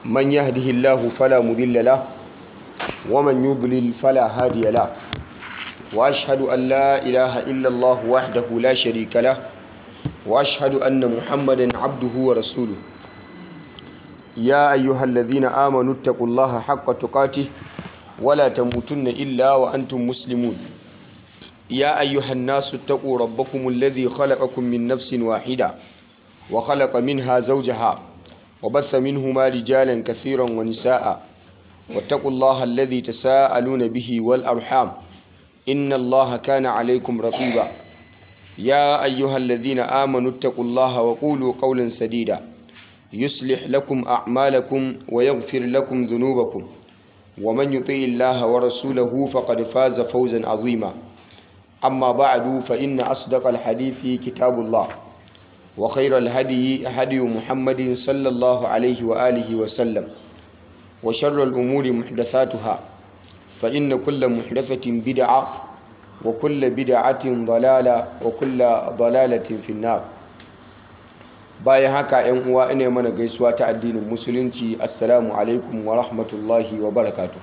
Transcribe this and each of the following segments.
من يهده الله فلا مضل له ومن يضلل فلا هادي له وأشهد أن لا إله إلا الله وحده لا شريك له وأشهد أن محمدا عبده ورسوله يا أيها الذين آمنوا اتقوا الله حق تقاته ولا تموتن إلا وأنتم مسلمون يا أيها الناس اتقوا ربكم الذي خلقكم من نفس واحدة وخلق منها زوجها وبث منهما رجالا كثيرا ونساء واتقوا الله الذي تساءلون به والأرحام إن الله كان عليكم رقيبا يا أيها الذين آمنوا اتقوا الله وقولوا قولا سديدا يصلح لكم أعمالكم ويغفر لكم ذنوبكم ومن يطيع الله ورسوله فقد فاز فوزا عظيما أما بعد فإن أصدق الحديث كتاب الله وخير الهدي هدي محمد صلى الله عليه وآله وسلم وشر الأمور محدثاتها فإن كل محدثة بدعة وكل بدعة ضلالة وكل ضلالة في النار bayan haka yan uwa ina mana gaisuwa ta addinin musulunci assalamu alaikum wa rahmatullahi wa barakatuh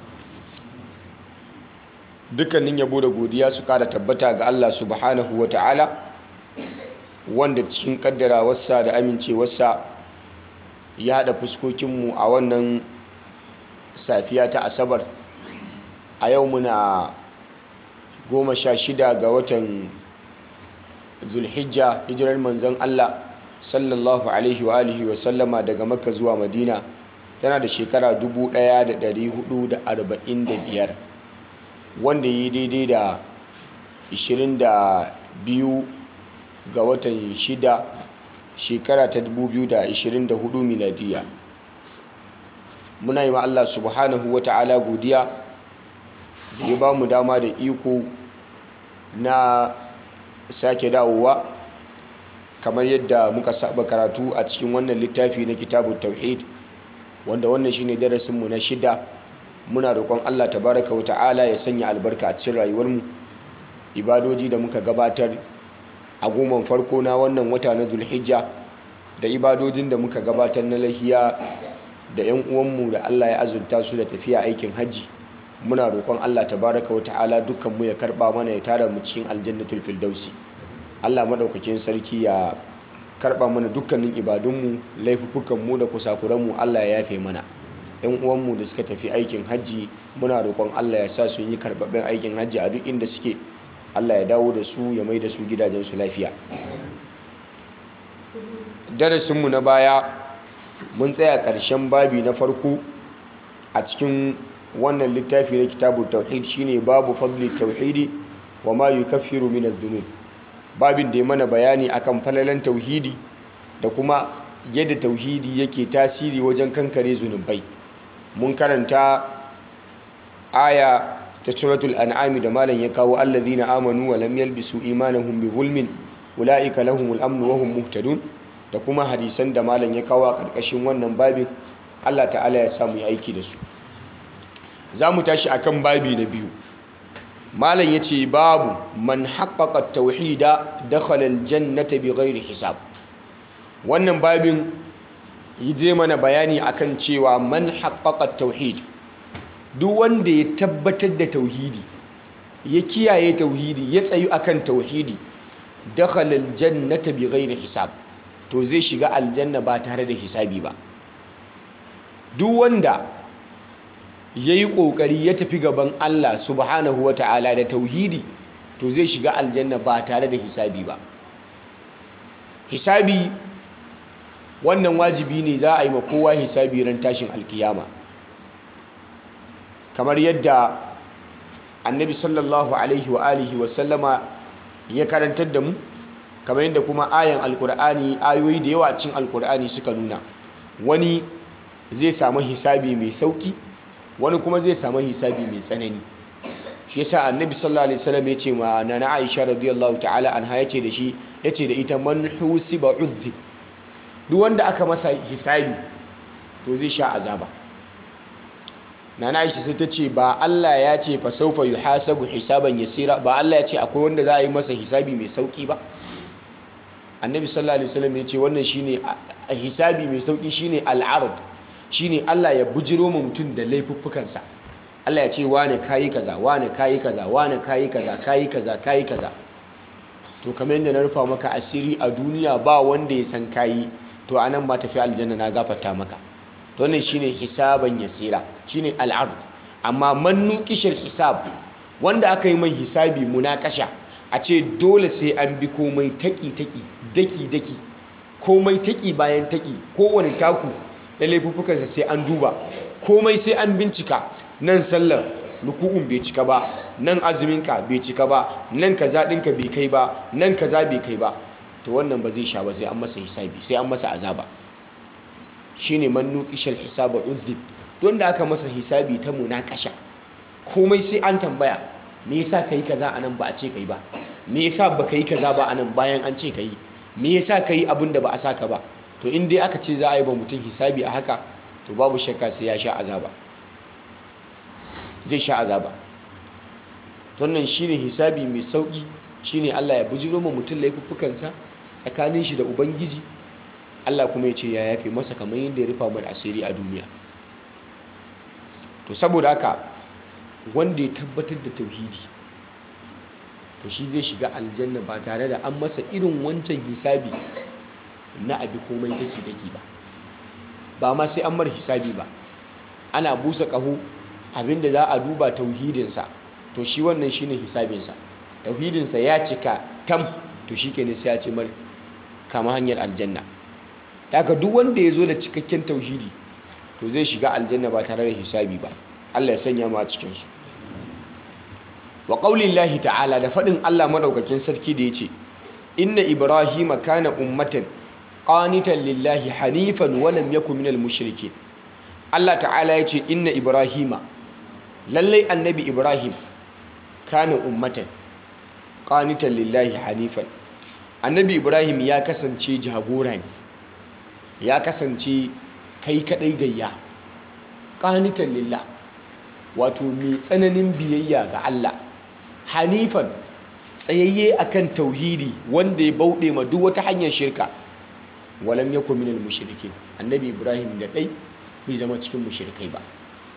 dukkanin yabo da godiya su kara tabbata ga Allah subhanahu wa ta'ala wanda cikin kaddarawarsa da amincewarsa ya haɗa fuskokinmu a wannan safiya ta asabar a yau muna goma sha shida ga watan zulhijja hijirar manzon Allah sallallahu alaihi wa alihi wa sallama daga makka zuwa madina tana da shekara 1445 wanda yi daidai da 22 ga watan shida shekara ta 2024 miladiya muna yi ma Allah subhanahu wa ta'ala godiya da ya ba mu dama da iko na sake dawowa kamar yadda muka saba karatu a cikin wannan littafi na kitabun tauhid wanda wannan shine darasinmu na shida muna roƙon Allah tabaraka wa ta'ala ya sanya albarka a cikin rayuwarmu ibadoji da muka gabatar a goman farko na wannan wata na zulhijja da ibadojin da muka gabatar na lahiya da 'yan uwanmu da Allah ya azurta su da tafiya aikin hajji muna roƙon Allah tabaraka wa ta'ala dukkanmu ya karɓa mana ya tara mu cikin aljannatul firdausi Allah maɗaukakin sarki ya karɓa mana dukkanin ibadunmu laifukanmu da kusakuranmu Allah ya yafe mana ‘yan uwanmu da suka tafi aikin hajji muna roƙon Allah ya sa su yi karɓaɓɓen aikin hajji a duk inda suke Allah ya dawo da su ya mai da su gidajensu lafiya darasinmu na baya mun tsaya ƙarshen babi na farko a cikin wannan littafi na kitabun tauhid shine babu fadli tauhidi wa ma yukaffiru min adh-dhunub babin da ya mana bayani akan falalan tauhidi da kuma yadda tauhidi yake tasiri wajen kankare zunubai mun karanta aya ta suratul an'ami da malam ya kawo allazina amanu wa lam yalbisu imanahum bi zulmin ulaika lahumul amnu wa hum muhtadun da kuma hadisan da malam ya kawo a karkashin wannan babin Allah ta'ala ya samu aiki da su za mu tashi akan babi na biyu malam ya ce babu man haƙaƙa tauhida dakhala aljannata bi ghairi hisab wannan babin yi zai mana bayani akan cewa man haƙaƙa tauhid duk wanda ya tabbatar da tauhidi ya kiyaye tauhidi ya tsayu akan tauhidi dakhala aljannata bi ghairi hisab to zai shiga aljanna ba tare da hisabi ba duk wanda ya yi ƙoƙari ya tafi gaban Allah subhanahu wa ta'ala da tauhidi to zai shiga aljanna ba tare da hisabi ba hisabi wannan wajibi ne za a yi ma kowa hisabi ran tashin alkiyama kamar yadda annabi sallallahu alaihi wa alihi wa sallama ya karantar da mu kamar yadda kuma ayan alkur'ani ayoyi da yawa cin alkur'ani suka nuna wani zai samu hisabi mai sauki wani kuma zai samu hisabi mai tsanani shi yasa annabi sallallahu alaihi wasallam yace ma nana Aisha radiyallahu ta'ala anha yace da shi yace da ita man husiba uzzi duk wanda aka masa hisabi to zai sha azaba nana Aisha sai ta ce ba Allah ya ce fa sawfa yuhasabu hisaban yasira ba Allah ya ce akwai wanda za a yi masa hisabi mai sauki ba annabi sallallahu alaihi wasallam ya ce wannan shine hisabi mai sauki shine al'ard shine Allah ya bujiro ma mutum da laifuffukansa Allah ya ce wane kayi kaza wane kayi kaza wane kayi kaza kayi kaza kayi kaza to kamar yadda na rufa maka asiri a duniya ba wanda ya san kayi to anan ma tafi aljanna na gafarta maka to wannan shine hisaban yasira shine al'ard amma man nuqishal hisab wanda aka yi mai hisabi munakasha a ce dole sai an bi komai taki taki daki daki komai taki bayan taki kowane taku na laifuffukansa sai an duba komai sai an bincika nan sallar ruku'un bai cika ba nan azuminka bai cika ba nan kaza ɗinka bai kai ba nan kaza bai kai ba to wannan ba zai sha ba sai an masa hisabi sai an masa azaba shine man nuqishal hisaba uzib don da aka masa hisabi ta munakasha komai sai an tambaya me yasa kai kaza anan ba a ce kai ba me yasa ba kai kaza ba anan bayan an ce kai me yasa kai abin da ba a saka ba to in dai aka ce za a yi ba mutum hisabi a haka to babu shakka sai ya sha azaba zai sha azaba wannan shine hisabi mai sauki shine Allah ya bujiro ma mutum laifuffukansa tsakanin shi da ubangiji Allah kuma ya ce ya yafe masa kamar yadda ya rufa mai asiri a duniya to saboda haka wanda ya tabbatar da tauhidi to shi zai shiga aljanna ba tare da an masa irin wancan hisabi na abi komai daki daki ba ba ma sai an mar hisabi ba ana busa ƙaho abinda za a duba tauhidinsa to shi wannan shine hisabinsa tauhidinsa ya cika tam to shi kenan sai ya ce mar kama hanyar aljanna daga duk wanda ya zo da cikakken tauhidi to zai shiga aljanna ba tare da hisabi ba Allah ya sanya mu a cikinsu wa qaulillahi ta'ala da faɗin Allah madaukakin sarki da yace inna ibrahima kana ummatan qanitan lillahi hanifan wa lam yakun minal mushrikeen Allah ta'ala yace inna ibrahima lallai annabi ibrahim kana ummatan qanitan lillahi hanifan annabi ibrahim ya kasance jagora ne ya kasance kai kadai gayya qanitan lillah wato mai tsananin biyayya ga Allah hanifan tsayayye akan tauhidi wanda ya bauɗe ma duk wata hanyar shirka walam yakun minal mushrikin annabi ibrahim da dai bai zama cikin mushrikai ba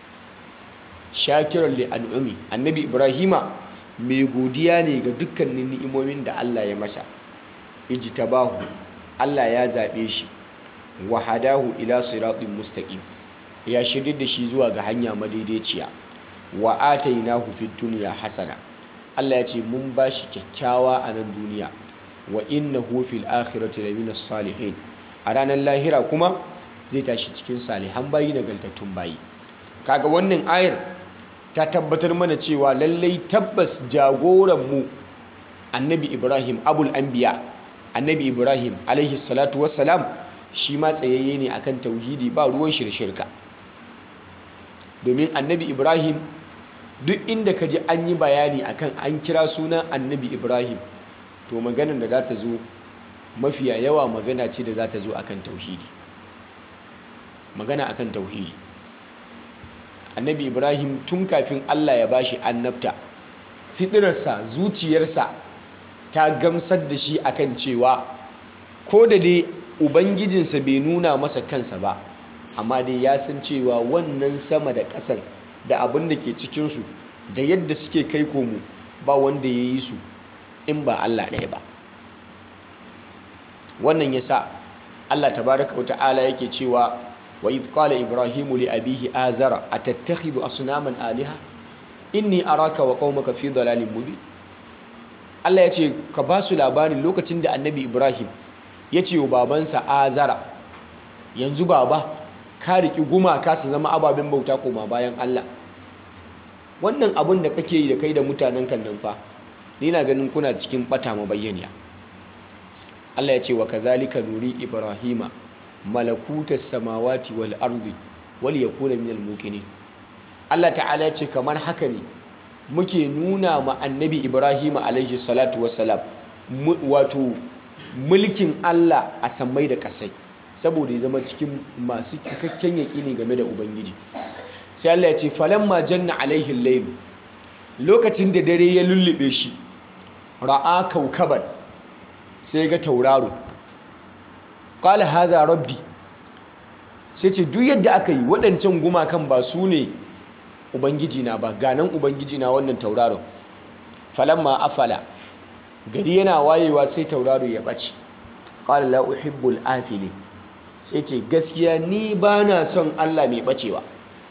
shakiran li an'umi annabi ibrahima mai godiya ne ga dukkanin ni'imomin da Allah ya masa ijtabahu Allah ya zabe shi wa hadahu ila siratin mustaqim ya shirye da shi zuwa ga hanya madaidaiciya wa atainahu fid dunya hasana Allah ya ce mun bashi kyakkyawa a nan duniya wa innahu fil akhirati lamina salihin a ranar lahira kuma zai tashi cikin salihan bayi nagartattun bayi kaga wannan ayar ta tabbatar mana cewa lallai tabbas jagoranmu annabi ibrahim abul anbiya annabi ibrahim alaihi salatu wassalam shi ma tsayayye ne akan tauhidi ba ruwan shirshirka domin annabi ibrahim duk inda ka ji an yi bayani akan an kira sunan annabi ibrahim to maganar da za ta zo mafiya yawa magana ce da za ta zo akan tauhidi magana akan tauhidi annabi ibrahim tun kafin allah ya bashi annabta fitirarsa zuciyarsa ta gamsar da shi akan cewa ko da dai ubangijinsa bai nuna masa kansa ba amma dai ya san cewa wannan sama da ƙasar da abin da ke cikinsu da yadda suke kai komo ba wanda ya yi su in ba allah ɗaya ba wannan ya sa allah tabaraka wa ta'ala yake cewa وإذ قال إبراهيم لأبيه آزر أتتخذ أصناما آلهة إني أراك وقومك في ضلال مبين Allah ya ce ka ba su labarin lokacin da annabi Ibrahim ya ce wa babansa Azara yanzu baba ka riƙi gumaka su zama ababen bauta koma bayan Allah wannan abin da kake yi da kai da mutanen kan nan fa ni na ganin kuna cikin bata mabayyaniya Allah ya ce wa kazalika nuri Ibrahima malakutas samawati wal ardi wal yakuna minal muqinin Allah ta'ala ya ce kamar haka ne muke nuna ma annabi Ibrahim alaihi salatu wassalam wato mulkin Allah a sammai da kasai saboda ya zama cikin masu cikakken yaƙini game da ubangiji sai Allah ya ce falamma janna alaihi layl lokacin da dare ya lullube shi ra'a kaukaban sai ga tauraro qala hadha rabbi sai ce duk yadda aka yi waɗancan gumakan ba su ne ubangiji na ba ganan ubangiji na wannan tauraron falamma afala gari yana wayewa sai tauraro ya ɓace qala la uhibbul afili sai ce gaskiya ni ba na son Allah mai ɓacewa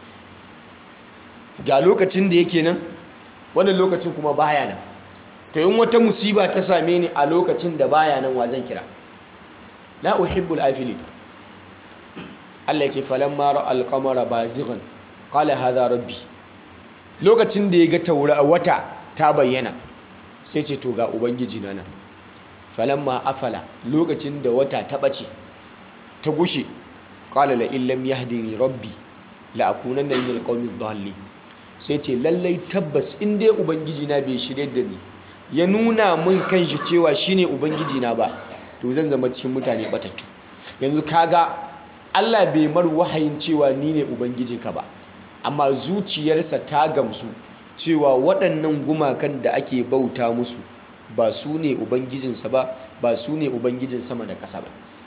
ga lokacin da yake nan wannan lokacin kuma baya nan to yin wata musiba ta same ni a lokacin da baya nan wa zan kira la uhibbul afili Allah ya ce falamma ra al-qamara bazighan qala hadha rabbi lokacin da ya ga taura wata ta bayyana sai ce to ga ubangiji na nan falamma afala lokacin da wata ta bace ta gushe qala la illam yahdini rabbi la akunanna min alqawmi dhalin sai ce lallai tabbas in dai ubangiji na bai shirye da ni ya nuna min kanshi cewa shine ubangiji na ba to zan zama cikin mutane batattu yanzu kaga Allah bai mar wahayin cewa ni ne ubangijinka ba amma zuciyarsa ta gamsu cewa waɗannan gumakan da ake bauta musu ba su ne ubangijinsa ba ba su ne ubangijin sama da ƙasa ba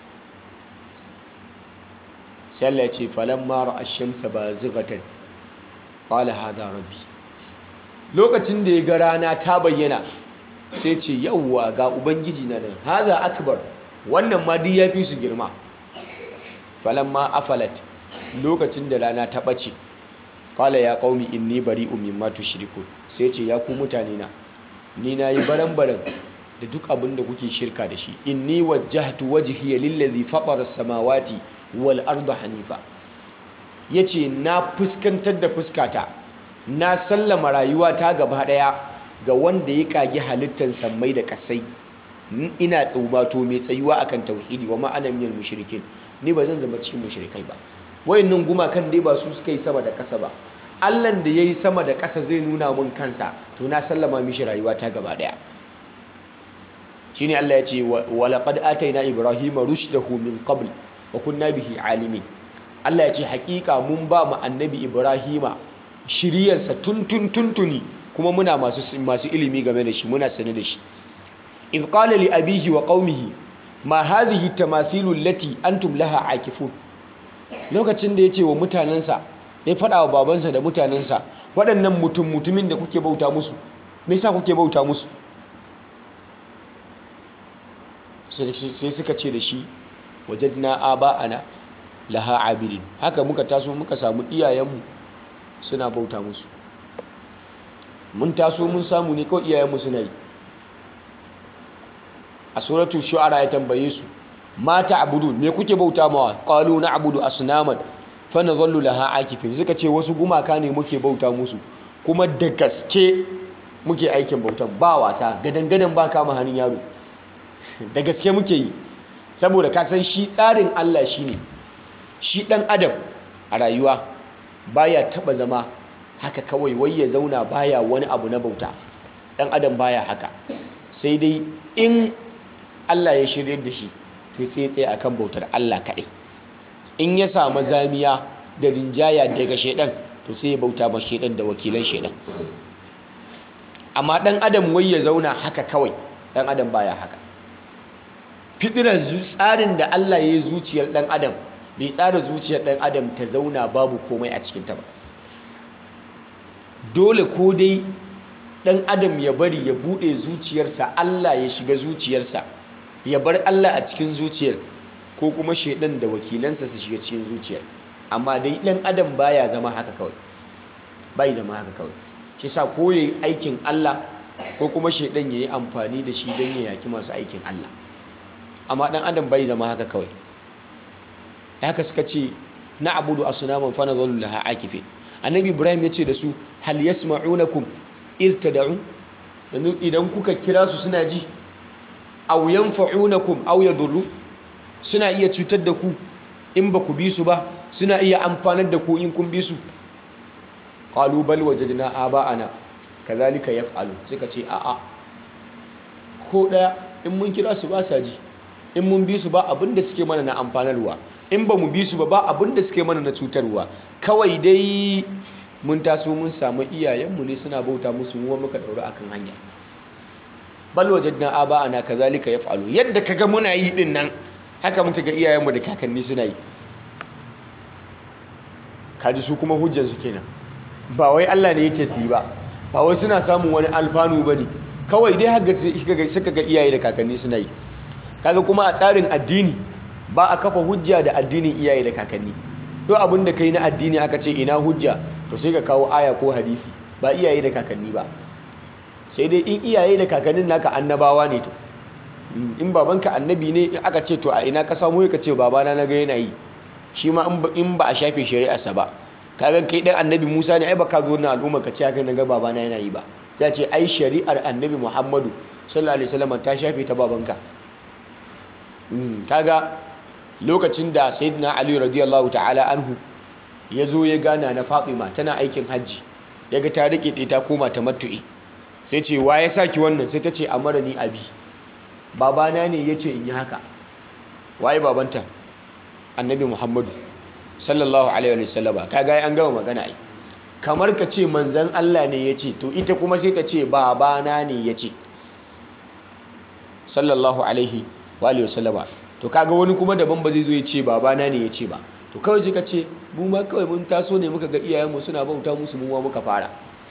sai Allah ya ce falamma ra'a ash-shamsa bazighatan qala hadha rabbi lokacin da ya ga rana ta bayyana sai ce yawwa ga ubangiji na nan hadha akbar wannan ma duk yafi su girma falamma afalat lokacin da rana ta bace qala ya qaumi inni bari'un mimma tushrikun sai ce ya ku mutane na ni nayi baran-baran da duk abin da kuke shirka da shi inni wajjahtu wajhiya lillazi fatara as-samawati wal arda hanifa yace na fuskantar da fuskata na sallama rayuwata gaba daya ga wanda ya kage halittar sammai da kasai ina tsubato mai tsayuwa akan tauhidi wa ma'ana minal mushrikin ni ba zan zama cikin mushrikai ba wayannan gumakan dai ba su suka yi sama da ƙasa ba Allahn da yayi sama da ƙasa zai nuna mun kansa to na sallama mishi rayuwata gaba daya shine Allah ya ce wa laqad ataina ibrahima rushdahu min qabl wa kunna bihi alimin Allah ya ce hakika mun ba mu annabi ibrahima shiriyarsa tuntun tuntuni kuma muna masu masu ilimi game da shi muna sane da shi idh qala li abihi wa qaumihi ma hadhihi tamathilu allati antum laha akifun lokacin da yace wa mutanansa ya fada wa babansa da mutanansa waɗannan mutum mutumin da kuke bauta musu me yasa kuke bauta musu sai suka ce da shi wajadna aba'ana laha abidin haka muka taso muka samu iyayenmu suna bauta musu mun taso mun samu ne kawai iyayenmu suna yi a suratul shu'ara ya tambaye su ma ta'budun me kuke bauta mawa qalu na'budu asnaman fa nadhallu laha akifin suka ce wasu gumaka ne muke bauta musu kuma da gaske muke aikin bautan ba wasa gadan gadan ba kama hannun yaro da gaske muke yi saboda ka san shi tsarin Allah shine shi dan adam a rayuwa baya taba zama haka kawai wai ya zauna baya wani abu na bauta dan adam baya haka sai dai in Allah ya shirye da shi to sai tsaye akan bautar Allah kaɗai in ya samu zamiya da rinjaya daga shedan to sai ya bauta ma shedan da wakilan shedan amma dan adam wai ya zauna haka kawai dan adam baya haka fitirar tsarin da Allah ya yi zuciyar dan adam bai tsara zuciyar dan adam ta zauna babu komai a cikin ta ba dole ko dai dan adam ya bari ya bude zuciyarsa Allah ya shiga zuciyarsa ya bar Allah a cikin zuciyar ko kuma shedan da wakilansa su shiga cikin zuciyar amma dai dan adam baya zama haka kawai bai zama haka kawai shi sa ko yayi aikin Allah ko kuma shedan yayi amfani da shi don ya yaki masu aikin Allah amma dan adam bai zama haka kawai haka suka ce na abudu asnaman fa nadhallu laha akifin annabi ibrahim ya ce da su hal yasma'unakum iz tad'un idan kuka kira su suna ji aw yanfa'unakum aw yadurru suna iya cutar da ku in ba ku bi su ba suna iya amfanar da ku in kun bi su qalu bal wajadna aba'ana kazalika yaf'alu suka ce a'a ko daya in mun kira su ba sa ji in mun bi su ba abinda suke mana na amfanarwa in ba mu bi su ba ba abinda suke mana na cutarwa kawai dai mun taso mun samu iyayenmu ne suna bauta musu mu muka daura akan hanya bal wajadna aba'ana kazalika yaf'alu yadda kaga muna yi din nan haka muka ga iyayenmu da kakanni suna yi kaji su kuma hujjansu kenan ba wai Allah ne yake su yi ba ba wai suna samun wani alfanu ba ne kawai dai haka suka ga iyaye da kakanni suna yi kaga kuma a tsarin addini ba a kafa hujja da addinin iyaye da kakanni to abin da kai na addini aka ce ina hujja to sai ka kawo aya ko hadisi ba iyaye da kakanni ba sai dai in iyaye da kakannin naka annabawa ne to in babanka annabi ne aka ce to a ina ka samu ka ce babana na ga yana yi shi ma in ba a shafe shari'arsa ba kaga kai dan annabi Musa ne ai baka zo na al'umma ka ce haka na ga babana yana yi ba ya ce ai shari'ar annabi Muhammadu sallallahu alaihi wasallam ta shafe ta babanka kaga lokacin da sayyidina Ali radiyallahu ta'ala anhu ya zo ya gana na Fatima tana aikin hajji yaga ta rike ta koma ta matu'i sai ce wa ya saki wannan sai ta ce amara ni abi babana ne ya ce in yi haka waye babanta annabi muhammadu sallallahu alaihi wa sallama kaga an gama magana ai kamar ka ce manzan Allah ne ya ce to ita kuma sai ta ce babana ne ya ce sallallahu alaihi wa sallama to kaga wani kuma daban ba zai zo ya ce babana ne ya ce ba to kawai ka ce mu ma kawai mun taso ne muka ga iyayenmu suna bauta musu mu ma muka fara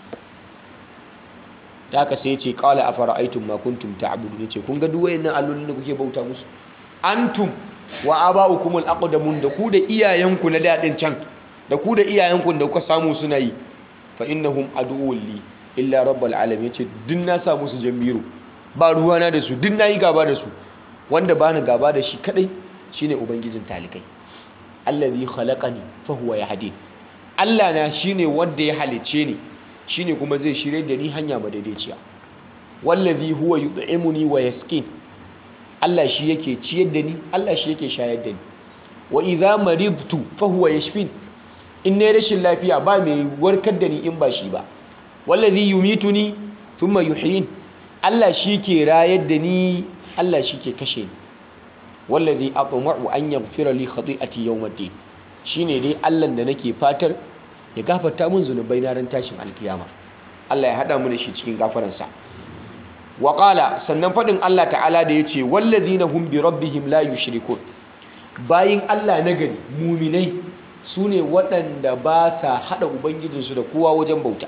ta haka sai ce qala afara'aytum ma kuntum ta'budun yace kun ga duk wayannan allolin da kuke bauta musu antum wa aba'ukum al-aqdamun da ku da iyayenku na dadin can da ku da iyayenku da kuka samu suna yi fa innahum aduwwun li illa rabbul alamin yace duk na sa musu jamiru ba ruwana da su duk nayi gaba da su wanda bani gaba da shi kadai shine ubangijin talikai allazi khalaqani fa huwa yahdin Allah na shine wanda ya halice ni shine kuma zai shirye da ni hanya madaidaiciya wallazi huwa yut'imuni wa yasqin Allah shi yake ciyar da ni Allah shi yake shayar da ni wa idza maridtu fa huwa yashfin in ne rashin lafiya ba mai warkar da ni in ba shi ba wallazi yumituni thumma yuhyin Allah shi ke rayar da ni Allah shi ke kashe ni wallazi atma'u an yaghfira li khati'ati yawmiddin shine dai Allah da nake fatar ya gafarta mun zunubai na ran tashin alkiyama Allah ya hada mu da shi cikin gafaransa wa qala sannan fadin Allah ta'ala da yace wallazina hum bi rabbihim la yushrikun bayin Allah na gari muminai sune waɗanda ba sa hada ubangijinsu da kowa wajen bauta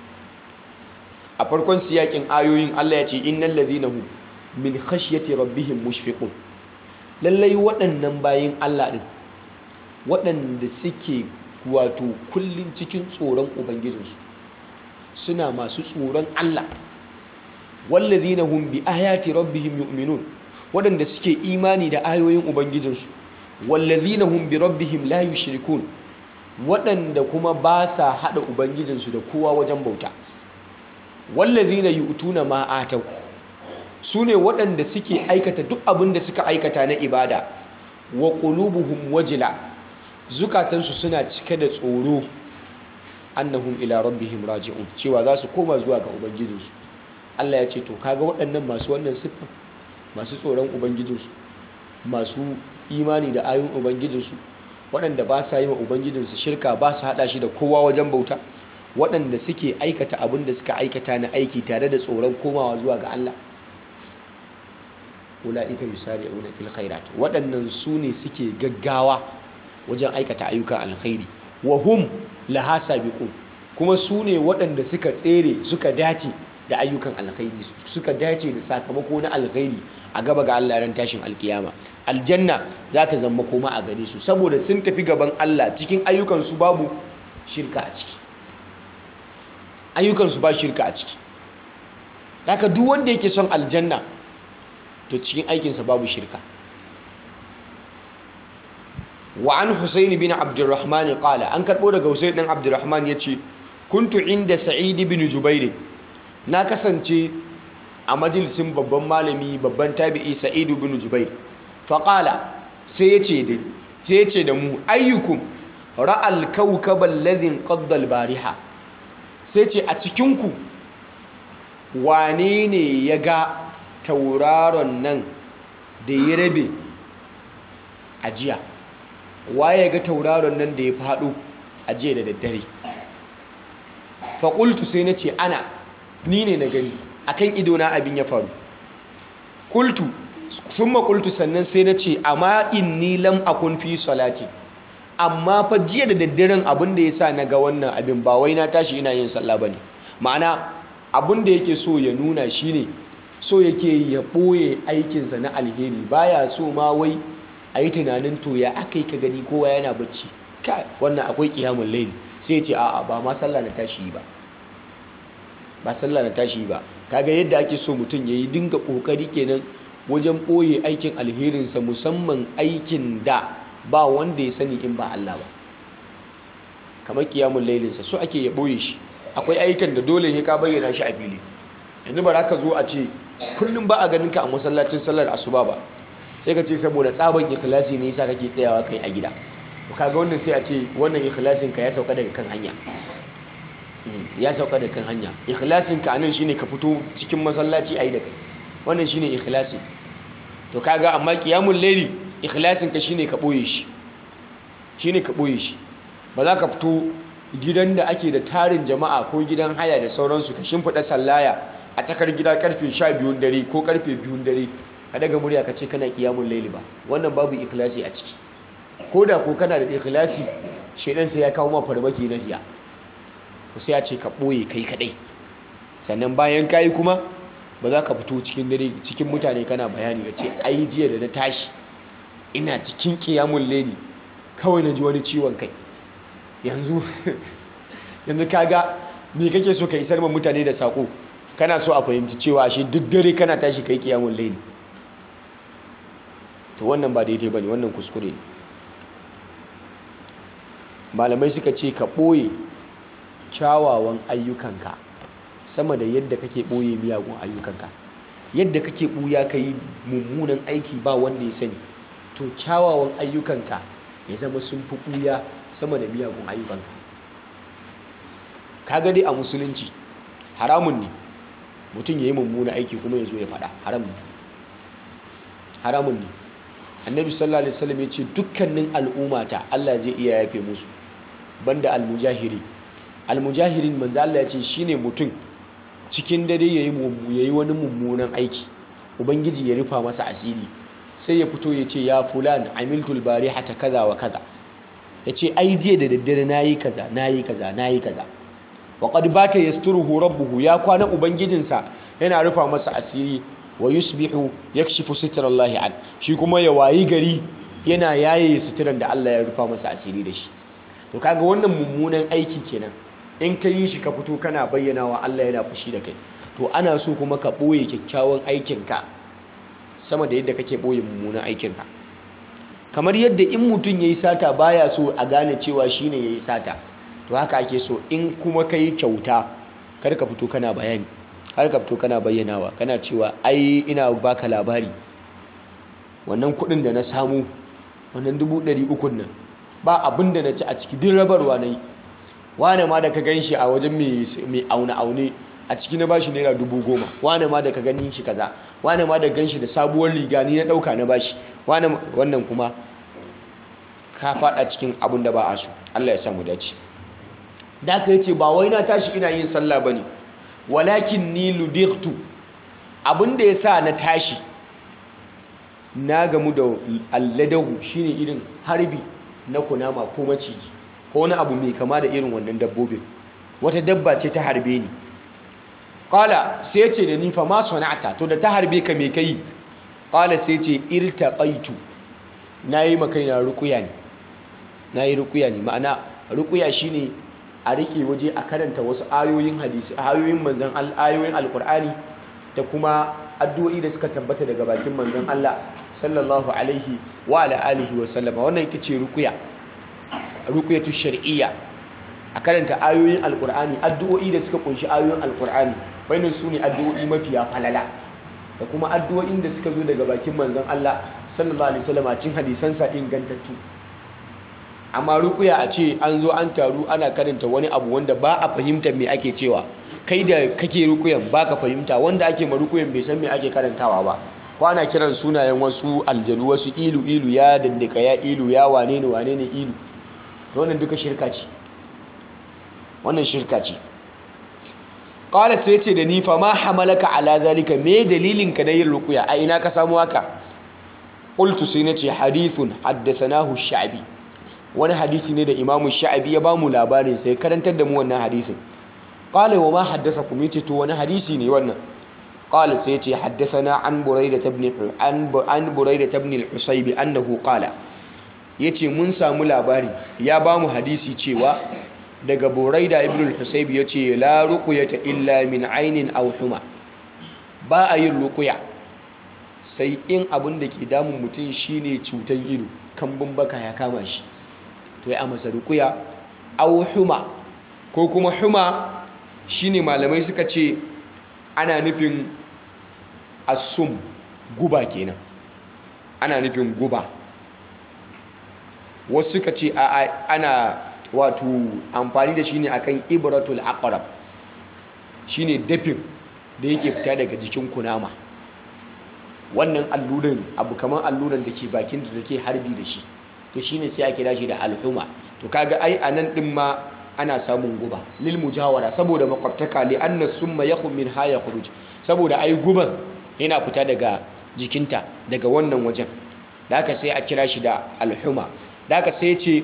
a farkon siyakin ayoyin Allah ya ce innal ladhina hum min khashyati rabbihim mushfiqun lallai waɗannan bayin Allah din waɗanda suke wato kullum cikin tsoron ubangijinsu suna masu tsoron Allah wallazina hum bi ayati rabbihim yu'minun waɗanda suke imani da ayoyin ubangijinsu wallazina hum bi rabbihim la yushrikun waɗanda kuma ba sa hada ubangijinsu da kowa wajen bauta wallazina yu'tuna ma atau sune waɗanda suke aikata duk abin da suka aikata na ibada wa qulubuhum wajila zukatansu suna cike da tsoro annahum ila rabbihim raji'un cewa za su koma zuwa ga ubangijinsu Allah ya ce to kaga waɗannan masu wannan siffa masu tsoron ubangijinsu masu imani da ayoyin ubangijinsu waɗanda ba sa yi wa ubangijinsu shirka ba su haɗa shi da kowa wajen bauta waɗanda suke aikata abin da suka aikata na aiki tare da tsoron komawa zuwa ga Allah ula'ika yusari'una fil khairat waɗannan su ne suke gaggawa wajen aikata ayyukan alkhairi wa hum laha sabiqun kuma su ne waɗanda suka tsere suka dace da ayyukan alkhairi suka dace da sakamako na alkhairi a gaba ga Allah ran tashin alkiyama aljanna za ta zama koma a gare su saboda sun tafi gaban Allah cikin ayyukan su babu shirka a ciki ayyukan su ba shirka a ciki haka duk wanda yake son aljanna to cikin aikinsa babu shirka wa an husaini bin abdurrahman qala an karbo daga husaini dan abdurrahman yace kuntu inda sa'id bin jubair na kasance a majalisin babban malami babban tabi'i sa'id bin jubair fa qala sai yace da sai yace da mu ayyukum ra'al kawkab alladhi qadda al-bariha sai ce a cikin ku wane ne ya ga tauraron nan da ya rabe a jiya waye ga tauraron nan da ya faɗo a jiya da daddare faƙultu sai na ce ana ni ne na gani akan idona abin ya faru ƙultu sun maƙultu sannan sai na ce amma inni lam akun fi salati amma fa jiya da daddaren abin da ya sa na ga wannan abin ba wai na tashi ina yin sallah ba ne ma'ana abin da yake so ya nuna shine so yake ya ɓoye aikinsa na alheri baya so ma wai a yi tunanin to ya aka yi ka gani kowa yana bacci kai wannan akwai kiyamun laili sai ya ce a'a ba ma sallah na tashi ba ba sallah na tashi ba kaga yadda ake so mutum ya yi dinga ƙoƙari kenan wajen ɓoye aikin alherinsa musamman aikin da ba wanda ya sani in ba Allah ba kamar kiyamun lailinsa so ake ya ɓoye shi akwai aikin da dole ne ka bayyana shi a fili yanzu ba za ka zo a ce kullum ba a ganin ka a masallacin sallar asuba ba sai ka ce saboda tsaban ikhlasi ne yasa kake tsayawa kai a gida kaga wannan sai a ce wannan ikhlasin ka ya sauka daga kan hanya ya sauka daga kan hanya ikhlasin ka anan shine ka fito cikin masallaci ayi da kai wannan shine ikhlasi to kaga amma qiyamul layli ikhlasin ka shine ka boye shi shine ka boye shi ba za ka fito gidan da ake da tarin jama'a ko gidan haya da sauransu ka shimfiɗa sallaya a tsakar gida karfe 12 dare ko karfe 2 dare ka daga murya ka ce kana qiyamul layli ba wannan babu ikhlasi a ciki ko da ko kana da ikhlasi shedan sai ya kawo ma farmaki na riya to sai ya ce ka boye kai kadai sannan bayan kayi kuma ba za ka fito cikin dare cikin mutane kana bayani ka ce ai jiya da na tashi ina cikin qiyamul layli kawai na ji wani ciwon kai yanzu yanzu kaga me kake so ka isar ma mutane da sako kana so a fahimci cewa shi duk dare kana tashi kai qiyamul layli to wannan ba daidai bane wannan kuskure ne malamai suka ce ka ɓoye kyawawan ayyukanka sama da yadda kake ɓoye miyagun ayyukanka yadda kake ɓuya ka yi mummunan aiki ba wanda ya sani to kyawawan ayyukanka ya zama sun fi ɓuya sama da miyagun ayyukanka kaga dai a musulunci haramun ne mutum ya yi mummunan aiki kuma ya zo ya faɗa haram ne haramun ne annabi sallallahu alaihi wasallam ya ce dukkanin al'ummata Allah zai iya yafe musu banda almujahiri almujahirin manzo Allah ya ce shine mutum cikin dare yayi yayi wani mummunan aiki ubangiji ya rufa masa asiri sai ya fito ya ce ya fulan amiltul barihata kaza wa kaza ya ce ai jiya da daddare nayi kaza nayi kaza nayi kaza wa qad bata yasturuhu rabbuhu ya kwana ubangijinsa yana rufa masa asiri wa yusbihu yakshifu sitrallahi an shi kuma ya wayi gari yana yaye sitiran da Allah ya rufa masa asiri da shi to kaga wannan mummunan aiki kenan in ka yi shi ka fito kana bayyana wa Allah yana fushi da kai to ana so kuma ka boye kyakkyawan aikinka sama da yadda kake boye mummunan aikinka kamar yadda in mutum yayi sata baya so a gane cewa shine yayi sata to haka ake so in kuma kai kyauta kar ka fito kana bayani har ka fito kana bayyanawa kana cewa ai ina baka labari wannan kudin da na samu wannan dubu ɗari ukun nan ba abin da na ci a ciki din rabarwa na yi wane ma da ka gan shi a wajen mai aune-aune a ciki na bashi naira dubu goma wane ma da ka gani shi kaza wane ma da gan shi da sabuwar riga ni na ɗauka na bashi wannan kuma ka faɗa cikin abin da ba a so Allah ya samu dace da ka yace ba wai na tashi ina yin sallah bane walakin ni ludirtu abinda ya sa na tashi na gamu da alladahu shine irin harbi na kunama ko maciji ko wani abu mai kama da irin wannan dabbobin wata dabba ce ta harbe ni qala sai ce da ni fa ma sana'ata to da ta harbe ka me kai qala sai ce irtaqaitu nayi makaina ruqya ne nayi ruqya ne ma'ana ruqya shine a rike waje a karanta wasu ayoyin hadisi ayoyin manzon ayoyin alqur'ani da kuma addu'o'i da suka tabbata daga bakin manzon Allah sallallahu alaihi wa ala alihi wa sallama wannan ita ce ruqya ruqyatu shar'iyya a karanta ayoyin alqur'ani addu'o'i da suka kunshi ayoyin alqur'ani bayanin su ne addu'o'i mafiya falala da kuma addu'o'in da suka zo daga bakin manzon Allah sallallahu alaihi wasallam cikin hadisansa ingantattu amma rukuya a ce an zo an taru ana karanta wani abu wanda ba a fahimtar me ake cewa kai da kake rukuyan ba ka fahimta wanda ake ma rukuyan bai san me ake karantawa ba ko ana kiran sunayen wasu aljanu wasu ilu ilu ya dandaka ya ilu ya wane ne wane ne ilu wannan duka shirka ce wannan shirka ce qala sai ce da ni fa ma hamalaka ala zalika me dalilin ka na yin rukuya a ina ka samu haka qultu sai nace hadithun haddathanahu sha'bi wani hadisi ne da imamu sha'abi ya bamu labarin sai karantar da mu wannan hadisin qala wa ma haddathakum yace to wani hadisi ne wannan qala sai yace haddathana an burayda ibn an an burayda ibn al-husayb annahu qala yace mun samu labari ya bamu hadisi cewa daga buraida ibn al-husayb yace la ruqyata illa min aynin aw huma ba a yin ruqya sai in abin da ke damun mutum shine cutan ido kambun baka ya kama shi to ya masa ruqya aw huma ko kuma huma shine malamai suka ce ana nufin asum guba kenan ana nufin guba wasu suka ce ana wato amfani da shi ne akan ibratul aqrab shine dafin da yake fita daga jikin kunama wannan alluran abu kamar alluran da ke bakin da take harbi da shi to shine sai a kira shi da alhuma to kaga ai anan din ma ana samun guba lil mujawara saboda makwabtaka li anna summa yakhum min ha yakhruj saboda ai guban yana fita daga jikinta daga wannan wajen da haka sai a kira shi da alhuma da haka sai ce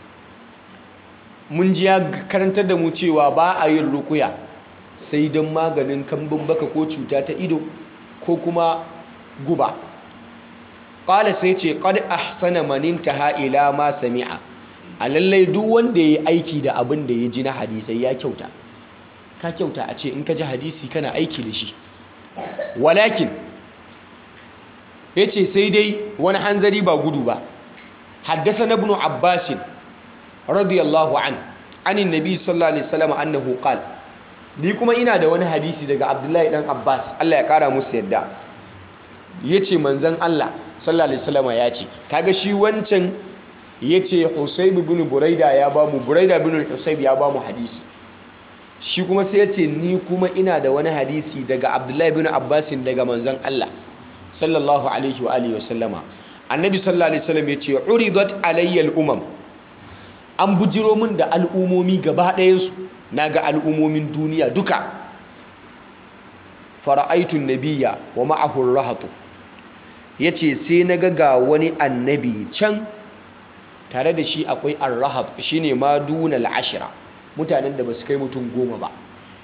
mun ji ya karantar da mu cewa ba a yin rukuya sai don maganin kambun baka ko cuta ta ido ko kuma guba ƙala sai ce ƙad ahsana maninta ila ma sami'a a lallai duk wanda ya yi aiki da abin da ya ji na hadisai ya kyauta ka kyauta a ce in ka ji hadisi kana aiki da shi walakin ya ce sai dai wani hanzari ba gudu ba haddasa na ibn abbasin radiyallahu an anin nabi sallallahu alaihi wasallam annahu qal ni kuma ina da wani hadisi daga abdullahi dan abbas Allah ya kara musu yadda yace manzon Allah sallallahu alaihi wasallam ya ce kaga shi wancan yace Husayb ibn Buraida ya ba mu Buraida ibn Husayb ya ba mu hadisi shi kuma sai yace ni kuma ina da wani hadisi daga Abdullahi ibn Abbas daga manzon Allah sallallahu alaihi wa alihi wasallama annabi sallallahu alaihi wasallam yace uridat alayya al-umam an bujiro min da al'umomi gaba ɗayansu na ga al'umomin duniya duka fara'aitun nabiya wa ma'ahun rahatu ya ce sai na ga wani annabi can tare da shi akwai arrahab shi ne ma dunal ashira mutanen da ba su kai mutum goma ba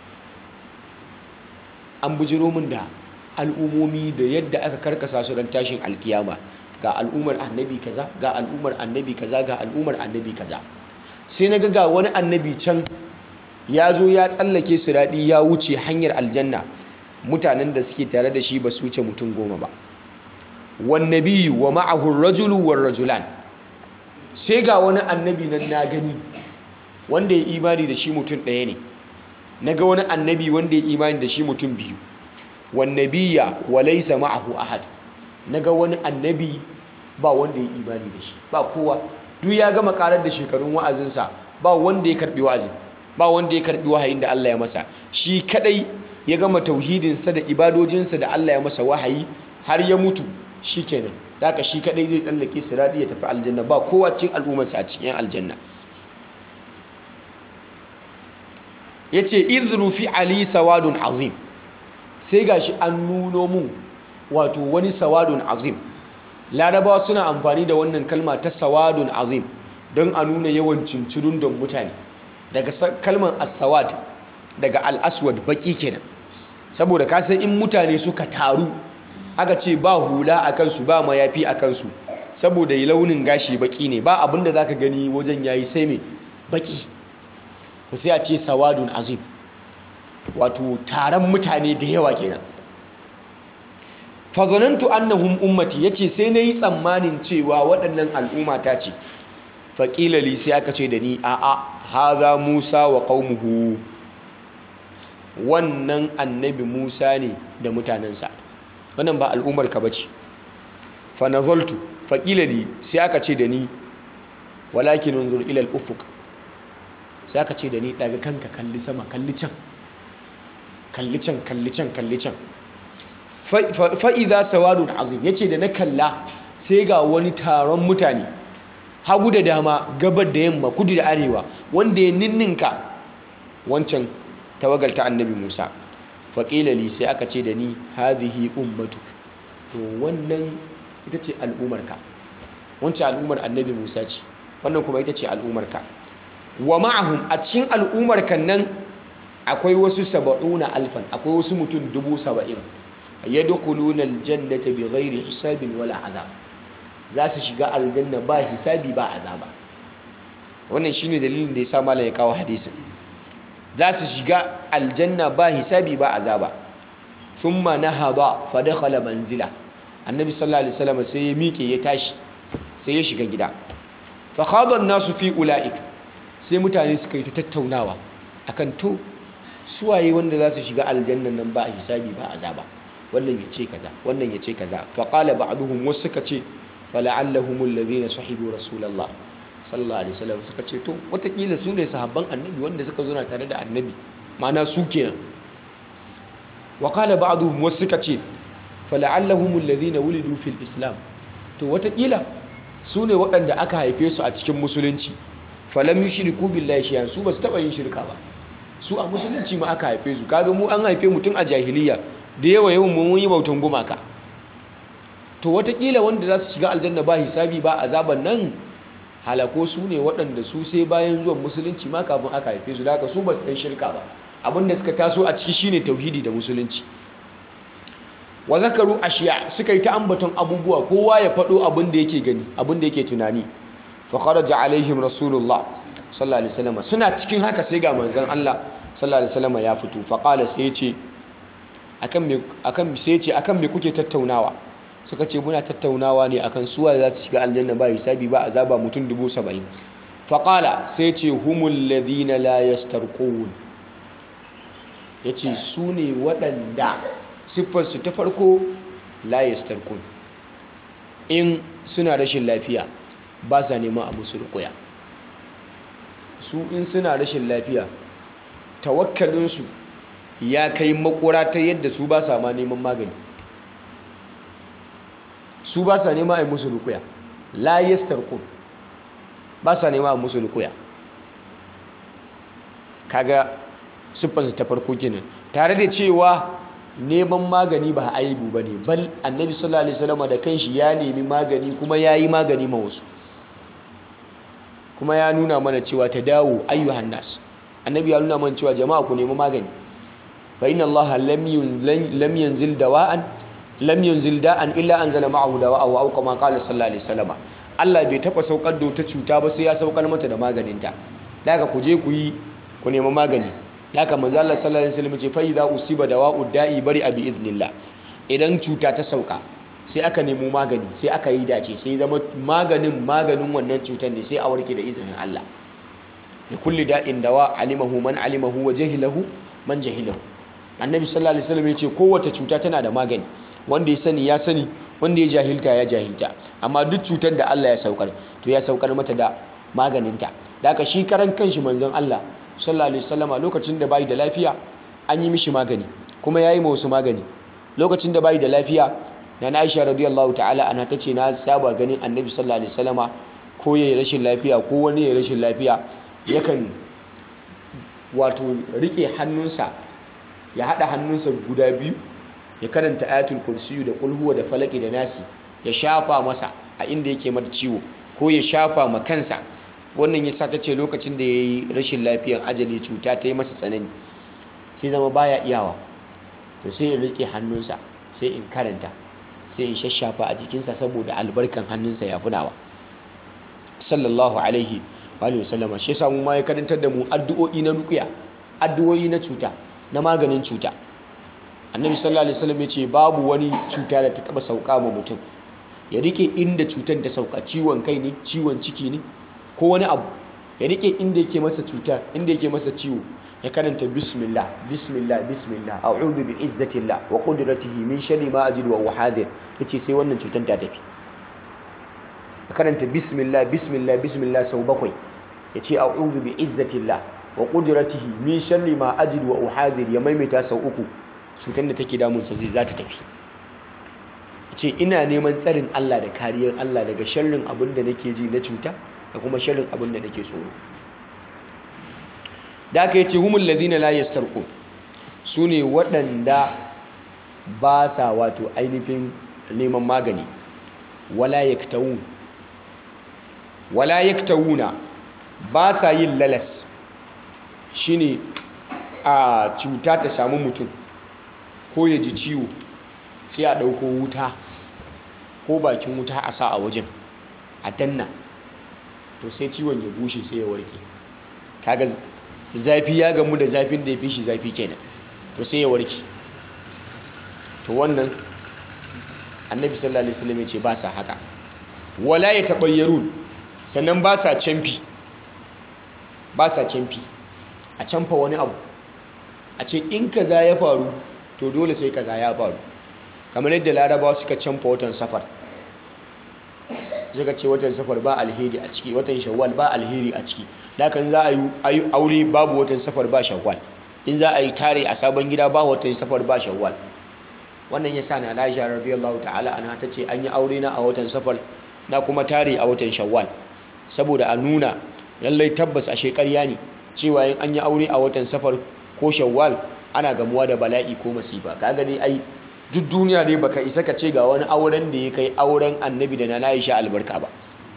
an bujiro min da al'umomi da yadda aka karkasa su don tashin alkiyama ga al'ummar annabi kaza ga al'ummar annabi kaza ga al'ummar annabi kaza sai na ga wani annabi can ya zo ya tsallake su daɗi ya wuce hanyar aljanna mutanen da suke tare da shi ba su wuce mutum goma ba wannabi wa ma'ahun rajulu wa rajulan sai ga wani annabi nan na gani wanda ya imani da shi mutum ɗaya ne na ga wani annabi wanda ya imani da shi mutum biyu wannabiya wa laisa ma'ahu ahad na ga wani annabi ba wanda ya imani da shi ba kowa duk ya gama karar da shekarun wa'azinsa ba wanda ya karbi wa'azin ba wanda ya karbi wahayin da Allah ya masa shi kadai ya gama tauhidinsa da ibadojinsa da Allah ya masa wahayi har ya mutu shikenan haka shi kadai zai tsallake siradi ya tafi aljanna ba kowa cikin al'ummarsa a cikin aljanna yace idhru fi ali sawadun azim sai gashi an nuno mu wato wani sawadun azim larabawa suna amfani da wannan kalma ta sawadun azim don a nuna yawan cincirun don mutane daga kalmar asawad daga al'aswad baki kenan saboda kasan in mutane suka taru aka ce ba hula a kansu ba mayafi a kansu saboda launin gashi baki ne ba abinda za ka gani wajen yayi sai mai baki ku sai a ce sawadun azim wato taron mutane da yawa kenan fazanantu annahum ummati yace sai nayi tsammanin cewa waɗannan al'umma ta ce faqila li sai aka ce da ni a a haza Musa wa qaumuhu wannan annabi Musa ne da mutanensa wannan ba al'ummar ka bace fa nazaltu faqila li sai aka ce da ni walakin unzur ila al-ufuq sai aka ce da ni daga kanka kalli sama kalli can kalli can kalli can kalli can fa'iza sawadun azim ya ce da na kalla sai ga wani taron mutane hagu da dama gabar da yamma kudu da arewa wanda ya ninninka wancan tawagar ta annabi musa faƙilali sai aka ce da ni hazihi ummatu to wannan ita ce al'umarka wancan al'umar annabi musa ce wannan kuma ita ce al'ummarka wa ma'ahum a cikin al'ummarkan nan akwai wasu saba'una alfan akwai wasu mutum dubu saba'in yadkhuluna aljannata bighairi hisabin wala azab za su shiga aljanna ba hisabi ba azaba wannan shine dalilin da yasa malai ya kawo hadisin za su shiga aljanna ba hisabi ba azaba thumma nahada fa dakhala manzila annabi sallallahu alaihi wasallam sai ya miƙe ya tashi sai ya shiga gida fa khada an-nasu fi ulaik sai mutane suka yi ta tattaunawa akan to suwaye wanda za su shiga aljannan nan ba hisabi ba azaba wannan ya ce kaza wannan ya ce kaza fa qala ba'duhum wasu suka ce fala'allahum alladhina sahibu rasulullah sallallahu alaihi wasallam suka ce to watakila su ne sahabban annabi wanda suka zo na tare da annabi ma'ana su kenan wa qala ba'duhum wasu suka ce fala'allahum alladhina wulidu fil islam to watakila su ne waɗanda aka haife su a cikin musulunci falam yushriku billahi shay'an su ba su taba yin shirka ba su a musulunci ma aka haife su kaga mu an haife mutum a jahiliya da yawa yawan mun yi bautan gumaka to watakila wanda za su shiga aljanna ba hisabi ba azaban nan halako su ne waɗanda su sai bayan zuwan musulunci ma kafin aka haife su da haka su ba su ɗan shirka ba abinda suka taso a ciki shine tauhidi da musulunci wa zakaru ashiya suka yi ta ambaton abubuwa kowa ya faɗo abin da yake gani abin da yake tunani fa kharaja alaihim rasulullah sallallahu alaihi wasallam suna cikin haka sai ga manzon Allah sallallahu alaihi wasallam ya fito fa qala sai ya ce akan me akan sai ya ce akan me kuke tattaunawa suka ce muna tattaunawa ne akan suwa za su shiga aljanna ba hisabi ba azaba mutum dubu saba'in faƙala sai ce humul ladina la yastarqun ya ce su ne waɗanda siffarsu ta farko la yastarqun in suna rashin lafiya ba sa neman a musu rukuya su in suna rashin lafiya tawakkalinsu ya kai makura ta yadda su ba sa ma neman magani su ba sa nema a musu rukuya la yastarqun ba sa nema a musu rukuya kaga siffarsa ta farko kenan tare da cewa neman magani ba aibu bane bal annabi sallallahu alaihi wasallam da kanshi ya nemi magani kuma yayi magani ma wasu kuma ya nuna mana cewa ta dawo ayyuhan nas annabi ya nuna mana cewa jama'a ku nemi magani fa inna allaha lam yanzil dawa'an lam yunzil da'an illa anzala ma'ahu dawa'a wa kama qala sallallahu alaihi wasallam Allah bai taba saukar da wata cuta ba sai ya saukar mata da maganinta daga ku je ku yi ku nemi magani daga manzo Allah sallallahu alaihi wasallam ce fa idza usiba dawa'u da'i bari abi idnillah idan cuta ta sauka sai aka nemo magani sai aka yi dace sai zama maganin maganin wannan cutar ne sai a warke da izinin Allah da kulli da'in dawa alimahu man alimahu wa jahilahu man jahilahu annabi sallallahu alaihi wasallam ya ce kowace cuta tana da magani wanda ya sani ya sani wanda ya jahilta ya jahilta amma duk cutar da Allah ya saukar to ya saukar mata da maganinta da aka shi karan kanshi manzon Allah sallallahu alaihi wasallama lokacin da bai da lafiya an yi mishi magani kuma yayi ma wasu magani lokacin da bai da lafiya na Aisha radiyallahu ta'ala ana tace na saba ganin Annabi sallallahu alaihi wasallama ko yayi rashin lafiya ko wani yayi rashin lafiya yakan wato rike hannunsa ya hada hannunsa guda biyu ya karanta ayatul kursiyu da kulhuwa da falaki da nasi ya shafa masa a inda yake mata ciwo ko ya shafa ma kansa wannan ya sa ta ce lokacin da ya yi rashin lafiyar ajali cuta ta yi masa tsanani sai zama baya iyawa to sai in rike hannunsa sai in karanta sai in shashafa a jikinsa saboda albarkan hannunsa ya funawa sallallahu alaihi wa sallama shi yasa mu ma ya karantar da mu addu'o'i na ruqya addu'o'i na cuta na maganin cuta annabi sallallahu alaihi wasallam ya ce babu wani cuta da ta taba sauka ma mutum ya rike inda cutar ta sauka ciwon kai ne ciwon ciki ne ko wani abu ya rike inda yake masa cutar inda yake masa ciwo ya karanta bismillah bismillah bismillah a'udhu bi izzatillah wa qudratihi min sharri ma ajidu wa uhadir yace sai wannan cutar ta tafi ya karanta bismillah bismillah bismillah sau bakwai yace a'udhu bi izzatillah wa qudratihi min sharri ma ajidu wa uhadir ya maimaita sau uku cutar da take damunsa zai za ta tafi ce ina neman tsarin Allah da kariyar Allah daga sharrin abin da nake ji na cuta da kuma sharrin abin da nake tsoro da aka yi ce humul ladina la yastarqu su ne waɗanda ba sa wato ainihin neman magani wala yaktawun wala yaktawuna ba sa yin lalas shine a cuta ta samu mutum ko ya ji ciwo sai a ɗauko wuta ko bakin wuta a sa a wajen a danna to sai ciwon ya bushe sai ya warke kaga zafi ya gamu da zafin da ya fi shi zafi kenan to sai ya warke to wannan annabi sallallahu alaihi wasallam ya ce ba sa haka wala ya tabayyarun sannan ba sa camfi ba sa camfi a camfa wani abu a ce in kaza ya faru to dole sai kaza ya faru kamar yadda larabawa suka camfa watan safar suka ce watan safar ba alheri a ciki watan shawwal ba alheri a ciki dakan za a yi aure babu watan safar ba shawwal in za a yi tare a sabon gida ba watan safar ba shawwal wannan ya sa na Aisha radiyallahu ta'ala anha tace an yi aure na a watan safar na kuma tare a watan shawwal saboda a nuna lallai tabbas a shekarya ne cewa in an yi aure a watan safar ko shawwal ana gamuwa da bala'i ko masifa kaga dai ai duk duniya dai baka isa ka ce ga wani auren da ya kai auren annabi da na Aisha albarka ba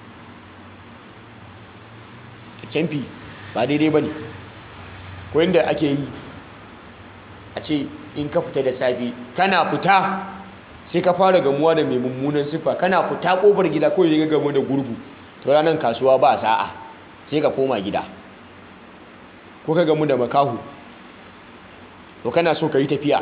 camfi ba daidai bane ko inda ake yi a ce in ka fita da safe kana fita sai ka fara gamuwa da mai mummunan siffa kana fita kofar gida ko ya gamu da gurgu to ranar kasuwa ba sa'a sai ka koma gida ko ka gamu da makahu to kana so ka yi tafiya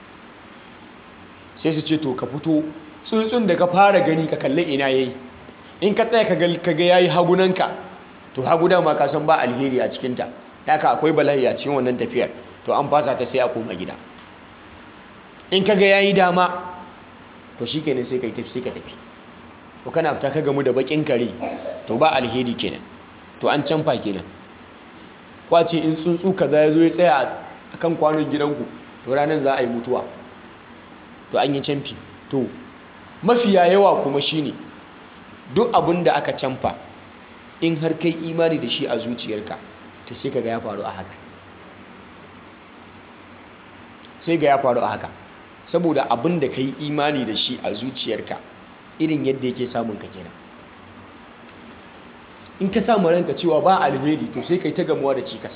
sai su ce to ka fito tsuntsun da ka fara gani ka kalli ina yayi in ka tsaya ka ga yayi hagunanka to hagu dama ka san ba alheri a cikinta haka akwai bala'i a cikin wannan tafiyar to an fasa ta sai a koma gida in ka ga yayi dama to shikenan sai kai tafi sai ka tafi to kana fita ka gamu da bakin kare to ba alheri kenan to an canfa kenan kwace in tsuntsu kaza ya zo ya tsaya akan kwanon gidanku to ranar za a yi mutuwa to an yi canfi to mafiya yawa kuma shine duk abin da aka canfa in har kai imani da shi a zuciyarka to sai ka ga ya faru a haka sai ga ya faru a haka saboda abin da ka yi imani da shi a zuciyarka irin yadda yake samun ka kenan in ka samu ranka cewa ba alheri to sai kai ta gamuwa da cikas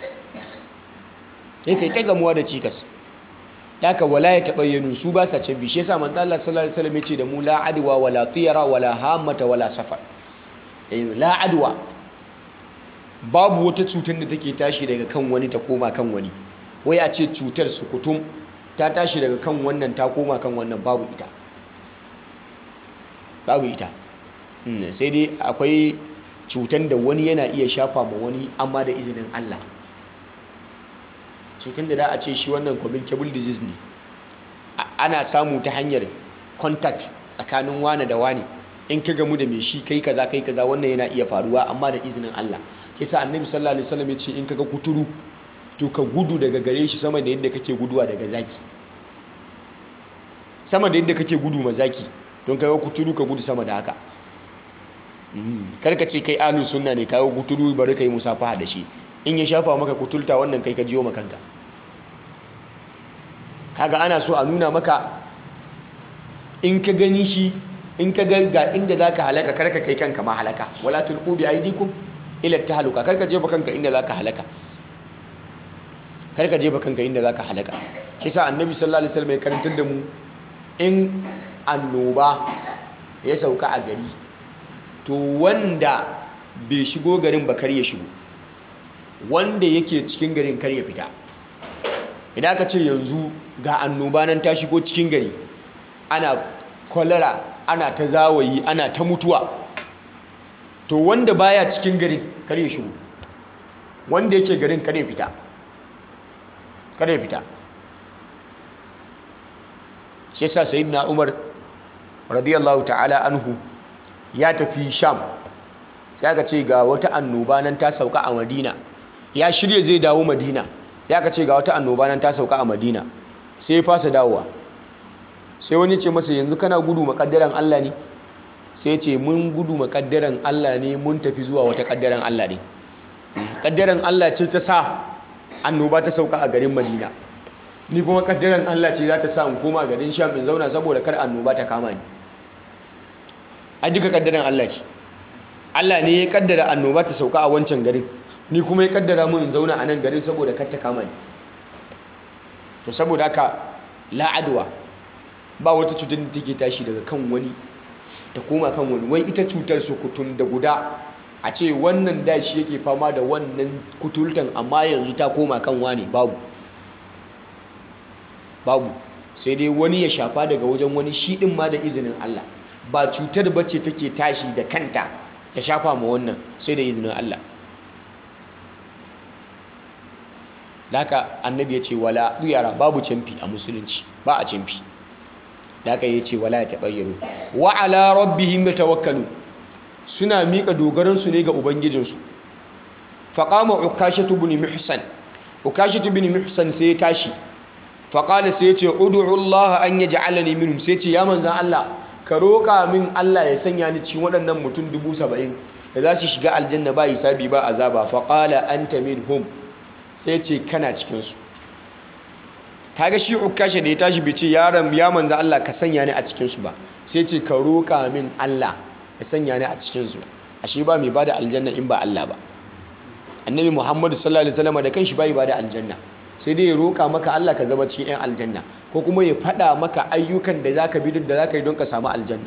sai kai ta gamuwa da cikas daga wala ya tabayyanu su ba sa can bishe yasa manzo Allah sallallahu alaihi wasallam yace da mu la adwa wala tiyara wala hamata wala safar eh la adwa babu wata cutar da take tashi daga kan wani ta koma kan wani wai a ce cutar sukutum ta tashi daga kan wannan ta koma kan wannan babu ita babu ita sai dai akwai cutar da wani yana iya shafa ma wani amma da izinin Allah cutar da da a ce shi wannan communicable disease ne ana samu ta hanyar contact tsakanin wane da wane in ka gamu da mai shi kai kaza kai kaza wannan yana iya faruwa amma da izinin Allah kisa annabi sallallahu alaihi wasallam ya ce in kaga kuturu to ka gudu daga gare shi sama da yadda kake guduwa daga zaki sama da yadda kake gudu ma zaki don kaga kuturu ka gudu sama da haka karka ce kai ahlus sunna ne kaga kuturu bari kai musafaha da shi in ya shafa maka kutulta wannan kai ka jiyo makanka kaga ana so a nuna maka in ka gani shi in ka ga ga inda zaka halaka karka kai kanka ma halaka wala tulqu bi aydikum ila tahluka karka jefa kanka inda zaka halaka karka jefa kanka inda zaka halaka kisa annabi sallallahu alaihi wasallam ya karantar da mu in annoba ya sauka a gari to wanda bai shigo garin ba kar ya shigo wanda yake cikin garin kar ya fita idan aka ce yanzu ga annoba nan ta shigo cikin gari ana kwalara ana ta zawayi ana ta mutuwa to wanda baya cikin garin kar ya shigo wanda yake garin kar ya fita kar ya fita shi yasa sayyidina Umar radiyallahu ta'ala anhu ya tafi Sham sai aka ce ga wata annoba nan ta sauka a Madina ya shirye zai dawo Madina sai aka ce ga wata annoba nan ta sauka a Madina sai ya fasa dawowa sai wani ce masa yanzu kana gudu makaddaran Allah ne sai ce mun gudu makaddaran Allah ne mun tafi zuwa wata kaddaran Allah ne kaddaran Allah ce ta sa annoba ta sauka a garin Madina ni kuma kaddaran Allah ce za ta sa in koma garin Sham in zauna saboda kar annoba ta kama ni a duka kaddaran Allah ce Allah ne ya kaddara annoba ta sauka a wancan garin ni kuma ya kaddara mu in zauna a nan garin saboda kar ta kama ni to saboda haka la'adwa ba wata cutar da take tashi daga kan wani ta koma kan wani wai ita cutar sukutun da guda a ce wannan da shi yake fama da wannan kutultan amma yanzu ta koma kan wani babu babu sai dai wani ya shafa daga wajen wani shi din ma da izinin Allah ba cutar bace take tashi da kanta ta shafa ma wannan sai da izinin Allah Daka annabi ya ce wala yara babu camfi a musulunci ba a camfi Daka ya ce wala ya taɓayyaru wa ala rabbihim yatawakkalu suna miƙa dogaransu ne ga ubangijinsu faqama ukashatu ibn muhsan ukashatu ibn muhsan sai ya tashi faqala sai ya ce ud'u Allah an yaj'alani minhum sai ya ce ya manzan Allah ka roƙa min Allah ya sanya ni cikin waɗannan mutum dubu saba'in da za su shiga aljanna ba hisabi ba azaba faqala anta minhum sai ce kana cikinsu kaga shi ukasha da ya tashi bai ce yaron ya manzo Allah ka sanya ni a cikinsu ba sai ce ka roƙa min Allah ya sanya ni a cikinsu ashe ba mai bada aljanna in ba Allah ba annabi Muhammadu sallallahu alaihi wasallam da kanshi bai bada aljanna sai dai ya roƙa maka Allah ka zama cikin 'yan aljanna ko kuma ya faɗa maka ayyukan da zaka bi da zaka yi don ka samu aljanna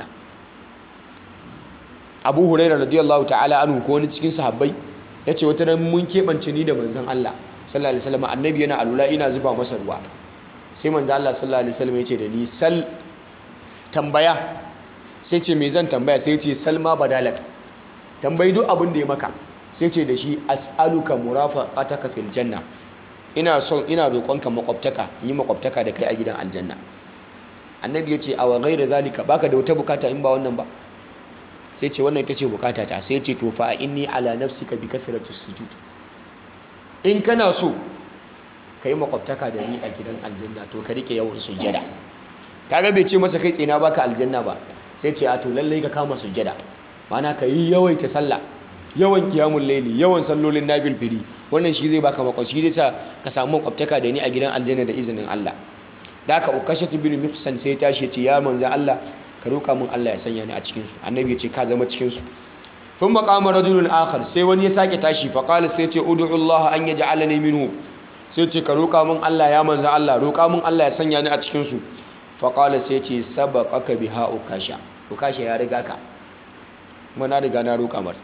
Abu Hurairah radiyallahu ta'ala anhu ko wani cikin sahabbai yace wata ran mun keɓance ni da manzon Allah sallallahu alaihi wasallam annabi yana alula ina zuba masa ruwa sai manzo Allah sallallahu alaihi wasallam yace da ni sal tambaya sai ce me zan tambaya sai ce salma badalak tambayi duk abin da ya maka sai ce da shi as'aluka murafaqataka fil janna ina son ina roƙonka makwabtaka yi makwabtaka da kai a gidan aljanna annabi yace awa ghaira zalika baka da wata bukata in ba wannan ba sai ce wannan ita ce bukata ta sai ce to fa inni ala nafsika bi kasratu sujud in kana so ka yi makwabtaka da ni a gidan aljanna to ka rike yawan sujjada kaga bai ce masa kai tsina baka aljanna ba sai ce a to lallai ka kama sujjada mana ka yi yawaita sallah yawan kiyamun laili yawan sallolin nabil fili wannan shi zai baka makwabci zai sa ka samu makwabtaka da ni a gidan aljanna da izinin Allah da aka ukashatu bin mihsan sai tashi ya ce ya manzan Allah ka roka min Allah ya sanya ni a cikin su annabi ya ce ka zama cikin su ثم قام رجل آخر sai wani ya sake tashi fa qala sai ce ud'u Allah an yaj'alani minhu sai ce ka roka min Allah ya manzo Allah roka min Allah ya sanya ni a cikin su fa qala sai ce sabaqaka biha ukasha ukasha ya riga ka kuma na riga na roka mar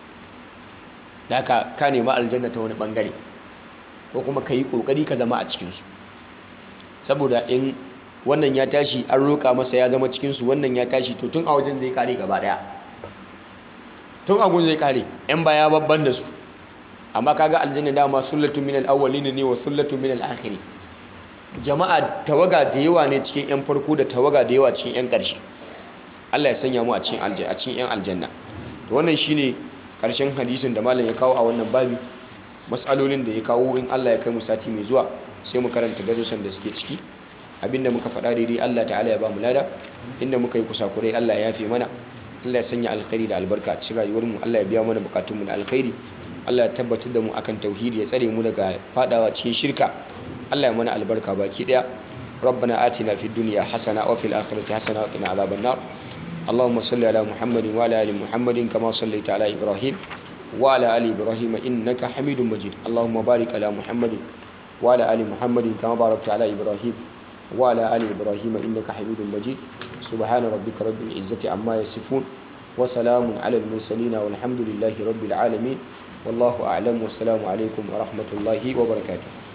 daka ka nema aljanna ta wani bangare ko kuma kai kokari ka zama a cikin su saboda in wannan ya tashi an roka masa ya zama cikin su wannan ya tashi to tun a wajen zai kare gaba daya tun agun zai kare yan baya babban da su amma kaga aljanna dama sullatu minal awwalin ne wa sullatu minal akhirin jama'a tawaga da yawa ne cikin yan farko da tawaga da yawa cikin yan karshe Allah ya sanya mu a cikin aljanna a cikin yan aljanna to wannan shine karshen hadisin da malam ya kawo a wannan babi mas'alolin da ya kawo in Allah ya kai mu sati mai zuwa sai mu karanta darussan da suke ciki abinda muka faɗa daidai Allah ta'ala ya ba mu lada inda muka yi kusakurai Allah ya yafe mana Allah ya sanya alkhairi da albarka a cikin rayuwarmu Allah ya biya mana bukatunmu da alkhairi Allah ya tabbatar da mu akan tauhidi ya tsare mu daga fadawa cikin shirka Allah ya mana albarka baki daya ربنا آتنا في الدنيا حسنة وفي الآخرة حسنة وقنا عذاب النار اللهم صل على محمد وعلى آل محمد كما صليت على إبراهيم وعلى آل إبراهيم إنك حميد مجيد اللهم بارك على محمد وعلى آل محمد كما باركت على إبراهيم وعلى آل إبراهيم إنك حميد مجيد سبحان ربك رب العزة عما يصفون وسلام على المرسلين والحمد لله رب العالمين والله أعلم والسلام عليكم ورحمة الله وبركاته